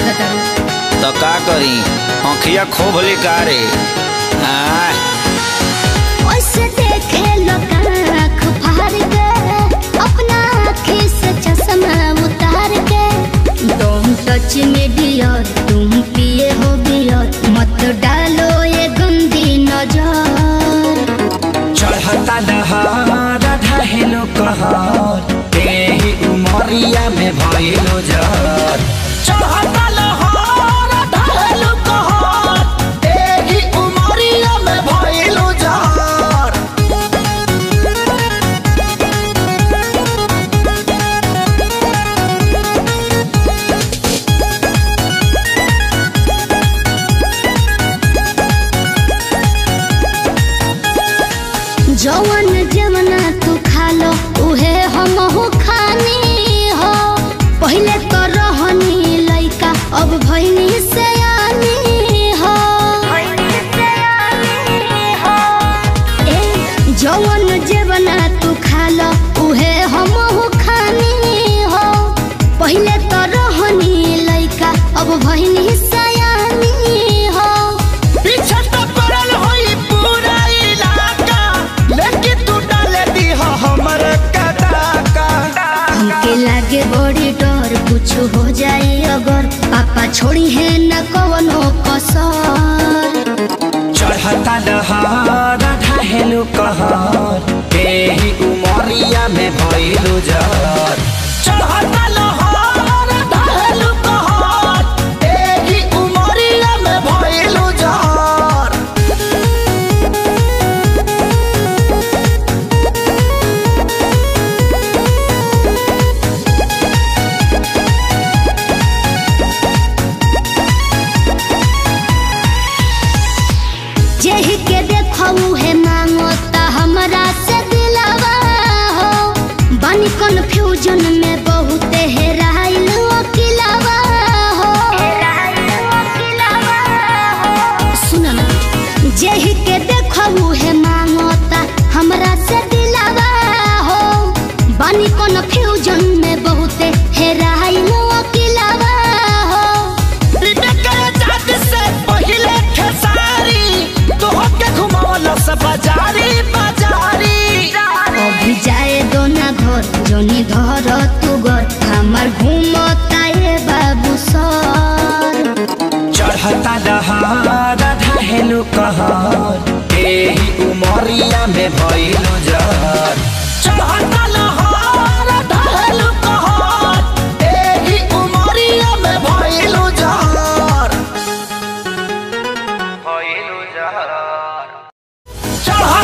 लागता तो का करी आँखिया खोभली का रे हाँ ओसे देखे लोग आँख फाड़ के अपना आँखी से चश्मा उतार के तुम टच में डियर तुम पिए हो बियर मत डालो ये गंदी नजर चढ़ता दहार ढहेलो कहर तेही उमरिया में भइलो जर चढ़ता लहर ढहेलो कहर तेही उमरिया में भइलो जर जवन जवना तू खा लो उहे हमहू खानी हो पहिले तो रहनी लइका अब भइनी से हो ए जवन जवना तू खा लो उहे हमहू खानी हो पहिले तो रहनी लइका अब भइनी से हो पीछे तो पड़ल होई पूरा इलाका लेकिन तू डाले दी हो हमर कदाका हमके लागे बड़ी डर कुछ हो जाए अगर पापा छोड़ी है न कवनो कसर चढ़ता दहार ढहेलो कहर तेही उमरिया में भइलो जर चढ़ता लहर ढहेलो कहर तेही उमरिया में भइलो जर जेहि के देखऊ है मांगो ता हमरा से दिलावा हो बनी कंफ्यूजन में बहुत हेराइल अकिलावा हो सुनो ना जेहि के देखऊ है मांगो ता हमरा से दिलावा हो बनी कंफ्यूजन में बहुत हेराइल अकिलावा हो बाजारी बाजारी अभी जाए दो ना घर जोनी धर तू घर हमार घूमता ये बाबू सर चढ़ता दहार ढहेलो कहर एही उमरिया में भइलो जर चढ़ता लहर ढहेलो कहर एही उमरिया में भइलो जर भइलो जर चढ़ता